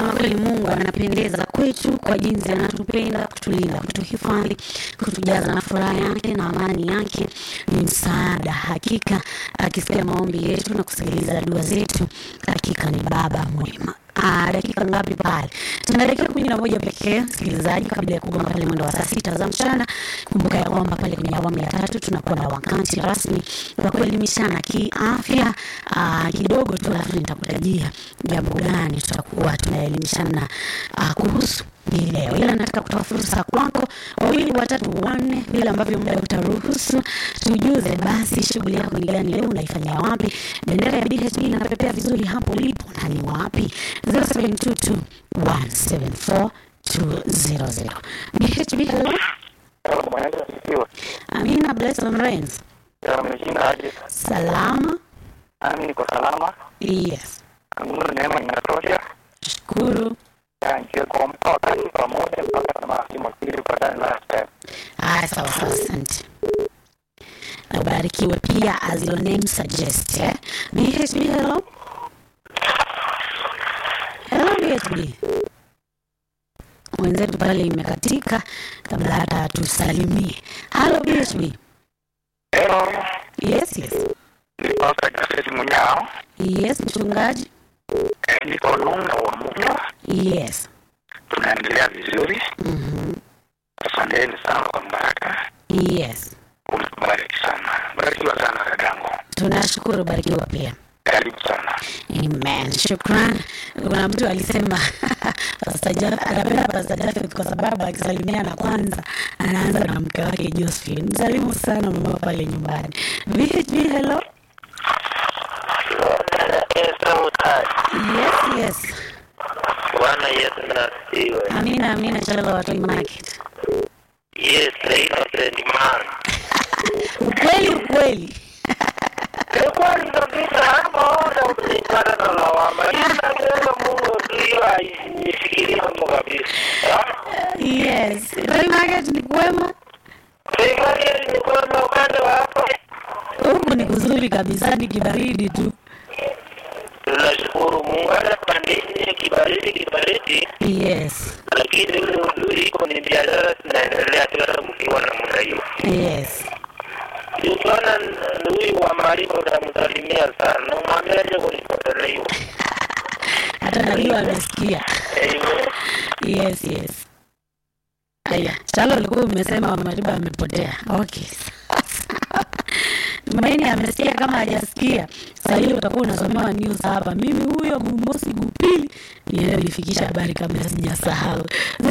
Ama kweli Mungu anapendeza kwetu kwa jinsi anatupenda, kutulinda, kutuhifadhi, kutujaza na furaha yake na amani yake. Ni msaada hakika, akisikia maombi yetu na kusikiliza dua zetu, hakika ni Baba mwema. Ah, dakika ngapi pale? Tuna dakika kumi na moja pekee, msikilizaji, kabla ya kugonga pale mwendo wa saa sita za mchana. Kumbuka ya kwamba pale kwenye awamu ya tatu tunakuwa na wakati rasmi wa kuelimishana kiafya ah, kidogo tu, alafu nitakutajia jambo gani tutakuwa tunaelimishana ah, kuhusu hii leo, ila nataka kutoa fursa kwako wawili watatu wanne, vile ambavyo muda utaruhusu, tujuze basi shughuli yako ni gani leo, unaifanyia wapi? Bendera ya BHB inapepea vizuri hapo ulipo na ni wapi? 0722 174 200 BHB, hello. Mwanangu asifiwe. Amina Blessed Rains. Ameshinda aje? Salama. Nami niko salama. Yes. Mungu neema inatosha. Shukuru. Nje kuamka wakati pamoja mpaka tamati mwakili patane last time. Haya, sawa sawa, asante. Ubarikiwe pia as your name suggests. Eh? BHB, hello. Hello BHB. Mwenzetu pale imekatika kabla hata tusalimie. Hello BHB. Hello. Yes, yes. Ni Pastor Jafet Munyao. Yes, mchungaji. Eh, Niko Lunga wa Munyao. Yes. Tunaendelea vizuri. Mhm. Asanteni sana kwa baraka. Yes. Unabariki sana. Barikiwa sana dadangu. Tunashukuru, barikiwa pia. Karibu sana. Amen. Shukran. Kuna mtu alisema Pastor Jafet anapenda Pastor Jafet kwa sababu akisalimiana kwanza anaanza na mke wake Josephine. Msalimu sana mama pale nyumbani. VHB, hello. Yes, yes. Bwana Yesu na asifiwe. Amina, amina. Shalom watu market. Yes, the innocent man. Ukweli, ukweli. Ni kweli kabisa, hapo ona usiipata na lawama. Ila neno Mungu ndio aishikilie Mungu kabisa. Yes. Toy market ni kwema. Serikali ni kwamba upande wa hapo Huku ni kuzuri kabisa, ni kibaridi tu. tunashukuru Mungu hata pandini kibaridi kibaridi, Yes. lakini ule uzuri iko ni biashara zinaendelea tu hata mkiwa na muda hiyo. Yes. Ukiona huyu wa Mariba utamsalimia sana, umwambie aje kunipotelewa. Hata najua amesikia. Amen. Yes, yes. Aya, Chalo ulikuwa umesema Mama Mariba amepotea. Okay. Tumaini amesikia kama hajasikia. Sasa hiyo utakuwa unasomewa news hapa. Mimi huyo Gumosi Gupili niende nifikisha habari kabla sijasahau.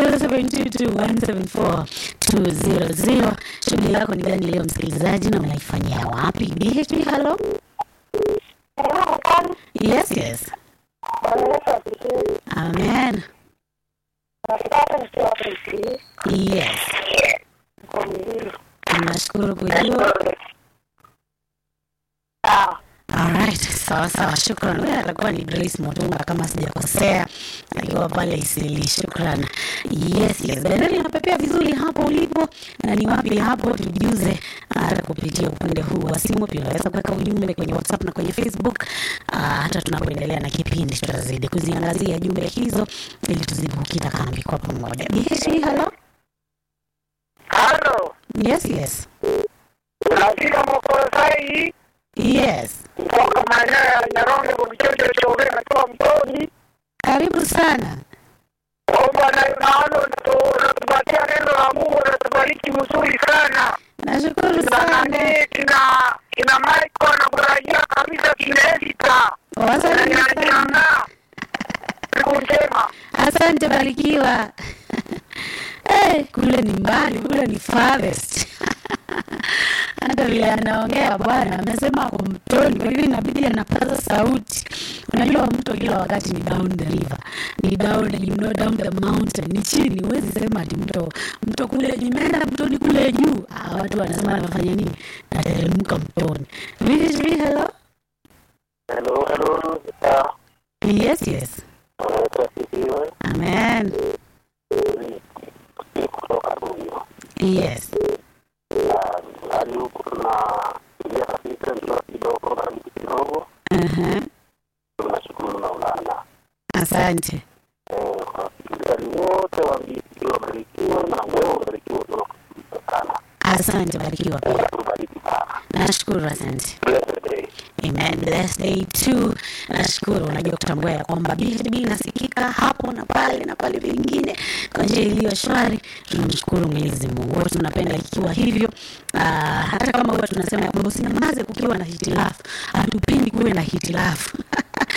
0722174200. Shughuli yako ni gani leo msikilizaji na unaifanyia wapi? BHB hello? Yes, yes. Amen. Yes. Tunashukuru kujua. Alright, sawa sawa, shukran. Huyo atakuwa ni Grace Motunga kama sijakosea, akiwa pale Isili. Shukran. Yes, yes, bendera inapepea vizuri hapo ulipo, na ni wapi hapo, tujuze hata kupitia upande huu wa simu. Pia unaweza kuweka ujumbe kwenye WhatsApp na kwenye Facebook. Ah, hata tunapoendelea na kipindi, tutazidi kuziangazia jumbe hizo ili tuzidi kukita kambi kwa pamoja. BHB, hello? Halo, Yes, yes. unafika Mokosai Yes. kutoka maeneo ya Nyaronge kwa kichocho cha Ugenya natoa mtoni Karibu sana. kwamba na- naona unatu- unatupatia neno la Mungu unatubariki mzuri sana Nashukuru na sana. nani kina kina Michael na kurajia kabisa kineedita Wasalimie sana. nanianaa siku njema Asante, barikiwa. Eh, kule ni mbali, kule ni farthest. Hata vile anaongea bwana, amesema ako mtoni, kwa hivyo inabidi anapaza sauti. Unajua mto kila wakati ni down the river, ni down, you know, down the mountain, ni chini. Huwezi sema ati mto mto kule, nimeenda mtoni kule juu. Ah, watu wanasema anafanya nini? Nateremka mtoni. VHV, hello. hello hello sasa Yes, yes. unasifiwe Amen. kutoka Rubio Yes. hali huku tunapigia kabisa ndio kidogo baridi kidogo Uh-huh. tunashukuru Maulana Asante. eh wasikilizaji wote wa BHP wabarikiwe na wewe ubarikiwe kutoka sana. Asante, barikiwa pia. Tubariki sana. Nashukuru, asante. Blessed day. Amen. Blessed day too. Nashukuru, unajua kutambua ya kwamba BHB inasikika hapo na pale na pale vingine kwa njia iliyo shwari. Tunamshukuru Mwenyezi Mungu, wote tunapenda ikiwa hivyo. Ah, hata kama huwa tunasema ya kwamba usinyamaze kukiwa na hitilafu, hatupendi kuwe na hitilafu